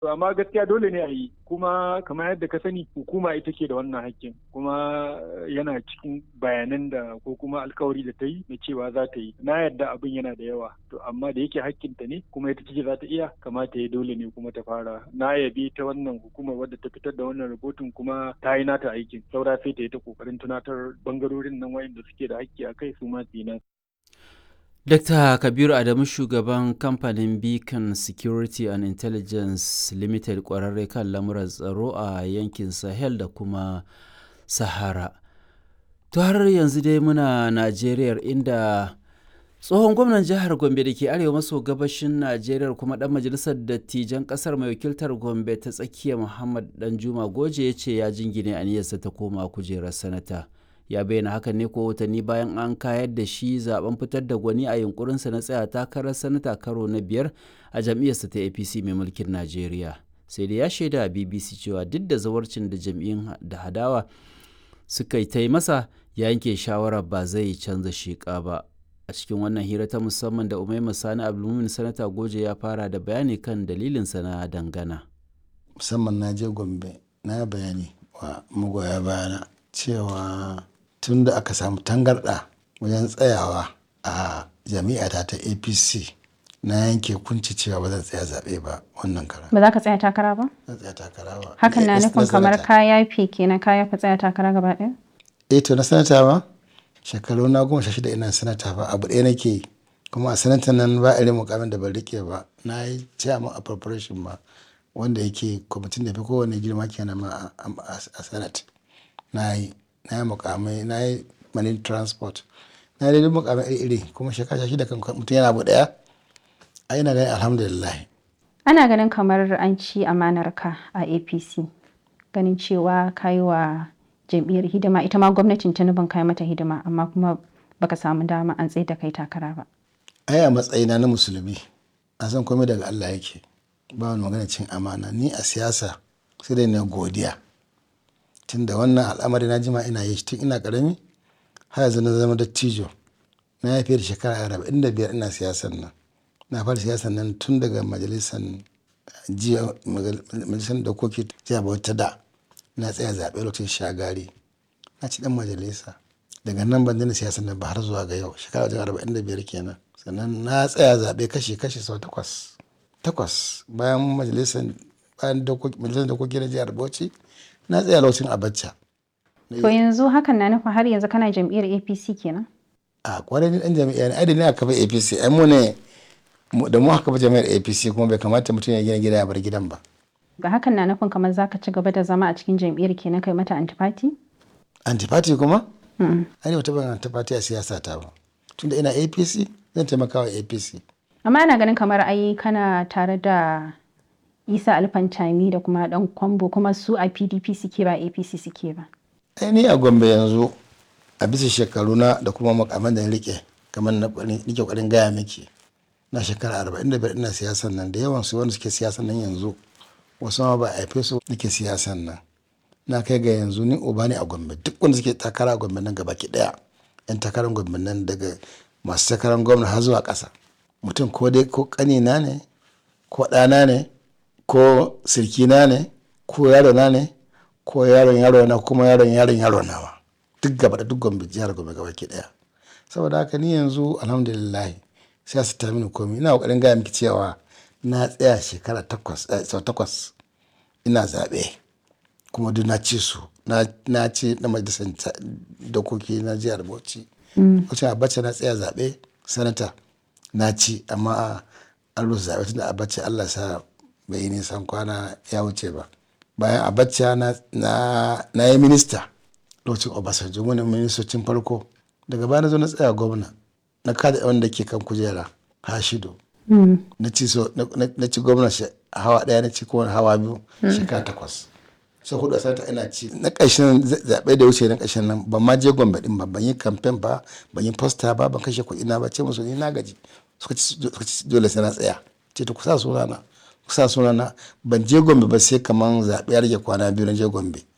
To amma gaskiya dole ne a yi kuma kamar yadda ka sani hukuma ita ke da wannan hakkin kuma yana cikin bayanan da ko kuma alkawari da ta yi na cewa za ta yi na yadda abin yana da yawa to amma da yake hakkinta ne kuma ita ce za ta iya kamata ya dole ne kuma ta fara na yabi ta wannan hukumar wadda ta fitar da wannan rahoton kuma ta yi nata aikin saura sai ta yi ta kokarin tunatar bangarorin nan wayanda suke da hakki a kai su ma su yi nasu. Dr. Kabiru Adamu shugaban kamfanin Beacon Security and Intelligence Limited kwararre kan lamuran tsaro a yankin Sahel da kuma Sahara. To har yanzu dai muna Najeriya inda tsohon gwamnan jihar Gombe da ke arewa maso gabashin Najeriya kuma dan majalisar dattijan kasar mai wakiltar Gombe ta tsakiya Muhammad Danjuma Goje ya ce ya jingine aniyarsa ta koma kujerar sanata. ya bayyana hakan ne ko watanni bayan an kayar da shi zaben fitar da gwani a yunkurinsa na tsaya takarar sanata karo na biyar a jam'iyyarsa ta apc mai mulkin najeriya sai da ya shaida a bbc cewa duk da zawarcin da jam'iyyun da hadawa suka yi ta yi masa ya yanke shawarar ba zai canza sheƙa ba a cikin wannan hira ta musamman da umaima sani abdulmumin sanata goje ya fara da bayani kan dalilinsa na dangana musamman na je gombe na bayani wa magoya bayana cewa tun da aka samu tangarɗa wajen tsayawa a jami'ata ta apc na yanke kunci cewa ba zan tsaya zaɓe ba wannan kara Ba za ka tsaya takara ba? zan tsaya takara ba Hakan na Eh, nufin kamar sanata. ka yafe kenan ka yafe tsaya takara gaba ɗaya? eh to na sanata ba shekaru na goma sha shida ina sanata ba abu ɗaya nake yi kuma a sanata nan ba irin mukamin da ban rike ba na yi chairman appropriation ba wanda yake kwamitin da fi kowane girma kenan ma a- a a senate na yi na yi mukamai na yi marine transport na yi duk mukamai iri-iri kuma shekara shida kan mutum yana abu ɗaya a ina ganin alhamdulillah Ana ganin kamar an ci amanar ka a APC. Ganin cewa ka yi wa jam'iyyar hidima ita ma gwamnatin Tinubu ka yi mata hidima amma kuma baka samu dama an tsaye da kai takara ba. ai a matsayina na musulmi a san komai daga Allah yake ba wani magana cin amana ni a siyasa sai dai na godiya tunda wannan al'amari na jima ina yi shi tun ina karami har yanzu na zama dattijo na yi fiye da shekara arba'in da biyar ina siyasan nan na fara siyasan nan tun daga majalisar jiya majalisar dokoki jiya bauta da na tsaya zaɓe lokacin shagari na ci dan majalisa daga nan ban daina siyasan nan ba har zuwa ga yau shekara wajen arba'in da biyar kenan sannan na tsaya zaɓe kashi kashi sau takwas takwas bayan majalisar bayan dokoki majalisar dokoki na jihar bauchi na tsaya lokacin abacha To yanzu hakan na nufin har yanzu kana jam'iyyar APC kenan? a kwarai ni dan jami'a ne ai ne aka kafa apc ai mu ne mu- da mu aka kafa jami'ar apc kuma bai kamata mutum ya gina gida ya bar gidan ba Ga hakan na nufin kamar za ka ci gaba da zama a cikin jam'iyyar kenan kai mata antifati? antipati kuma ai wata ban antipati a siyasa ta ba tunda ina apc zan taimaka wa apc Amma ana ganin kamar ai kana tare da Isa Alfantami da kuma dan Kwambo kuma su a PDP suke ba APC suke ba. ai ni a gombe yanzu a bisa shekaru na da kuma makaman da na rike kamar na ƙwarin- nike ƙwarin gaya miki na shekara arba'in da biyar ina siyasan nan da yawan su wanda suke siyasan nan yanzu wasu ma ba a haife su nake siyasan nan na kai ga yanzu ni uba ne a gombe duk wanda suke takara a gombe nan gaba ki daya yan takarar gombe nan daga masu takarar gwamna har zuwa ƙasa mutum ko dai ko ƙanina ne ko ɗana ne ko sirkina ne ko yarona ne ko yaron yaro na kuma yaron yaron yaro nawa duk gaba da duk gombe jihar gombe gaba ki daya saboda haka ni yanzu alhamdulillah siyasa ta mini komi ina kokarin gaya miki cewa na tsaya shekara takwas eh, sau takwas ina zaɓe kuma duk na ci su na na ci na majalisar ta- dokoki na jihar bauchi wacce abacha na tsaya zaɓe sanata na ci amma an rusa zaɓe tunda abacha allah sa bai yi nisan kwana ya wuce ba bayan abacha na na na yi minista lokacin obasanjo wani ministocin farko daga baya na zo na tsaya gwamna na kada wanda ke kan kujera hashido na ci so na- na na ci gwamna shi- hawa daya na ci kowane hawa biyu shekara takwas sai hudu a sanata ina ci na ƙarshen za- zaɓe da wuce na ƙarshen nan ban ma je gombe din ba ban yi kamfen ba ban yi posta ba ban kashe kuɗi na ba ce musu ni na gaji suka ci suka ci dole sai na tsaya ce to ku sa sunana ku sa sunana ban je gombe ba sai kaman zaɓe ya rage kwana biyu na je gombe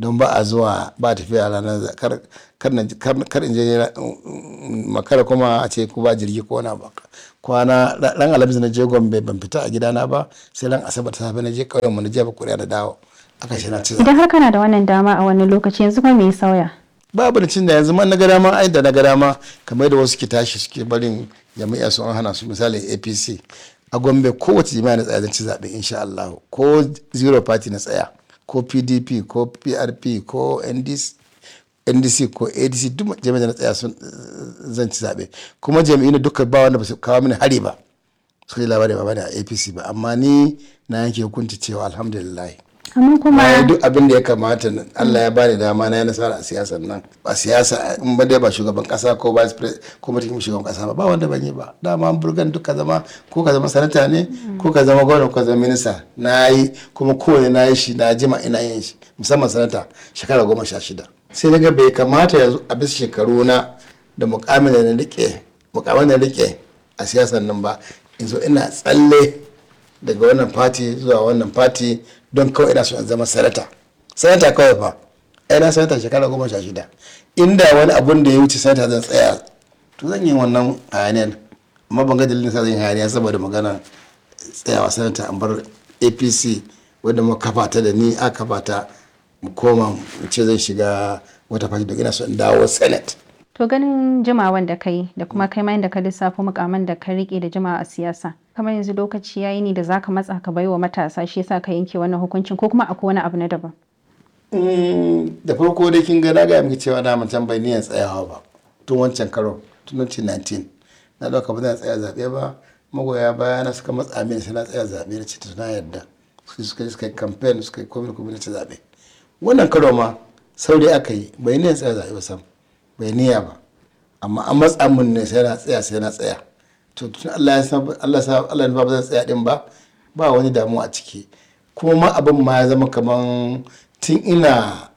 don ba a zuwa ba tafiya ranar kar in je makara kuma a ce ko ba jirgi ko na ba kwana ran alhamis na je gombe ban fita a gidana ba sai ran asabar ta safe na je ƙauyen mu na je ba kuriya da dawo aka shi na ci idan har kana da wannan dama a wani lokaci yanzu kuma me ya sauya babu da cin da yanzu man na ga dama ai da na ga dama kamar da wasu ke tashi suke barin jami'a su an hana su misali apc a gombe kowace jami'a na tsaya zan ci zaɓe insha Allah ko zero party na tsaya ko pdp ko prp ko ndc ndc ko adc duk jami'a na tsaya sun zan ci zaɓe kuma jami'in duka ba wanda ba su kawo mini hari ba su yi labari ba bane a apc ba amma ni na yanke hukunci cewa alhamdulillah amma kuma na yi duk abin da ya kamata Allah ya bani dama na yi nasara a siyasar nan a siyasa in ba dai ba shugaban kasa ko vice president ko mutum shugaban kasa ba ba wanda ban yi ba dama an burgan duk ka zama ko ka zama sanata ne ko ka zama gwamna ko ka zama minista na yi kuma kowane na yi shi na jima ina yin shi musamman sanata shekara goma sha shida sai daga bai kamata yanzu a bisa shekaru na da mukamin da na rike mukamin da na rike a siyasar nan ba in zo ina tsalle daga wannan fati zuwa wannan fati don kawai ina so in zama sanata sanata kawai fa ai na sanata shekara goma sha shida inda wani abun da ya wuce sanata zan tsaya to zan yi wannan hayaniyar amma ban ga dalilin sa zan yi hayaniya saboda magana tsayawa sanata an bar apc wadda muka kafa ta da ni a kafa ta mu koma mu ce zan shiga wata fati don ina so in dawo senate to ganin jimawan da kai da kuma kai ma da ka lissafo mukaman da ka rike da jimawa a siyasa kamar yanzu lokaci yayi ne da zaka matsa ka baiwa matasa shi yasa ka yanke wannan hukuncin ko kuma akwai wani abu na daban da farko dai kin ga na ga miki cewa na mutan bai niyan tsayawa ba tun wancan karo tun 2019 na dauka ba zan tsaya zabe ba magoya baya na suka matsa mini sai na tsaya zabe da cikin na yadda su suka suka yi campaign suka yi komai komai ta zabe wannan karo ma saurayi aka yi bai niyan tsaya zabe ba sam bai niyya ba amma an matsa mun ne sai na tsaya sai na tsaya to tun Allah ya san Allah sa Allah ne ba zan tsaya din ba ba wani damuwa a ciki kuma ma abin ma ya zama kaman tun ina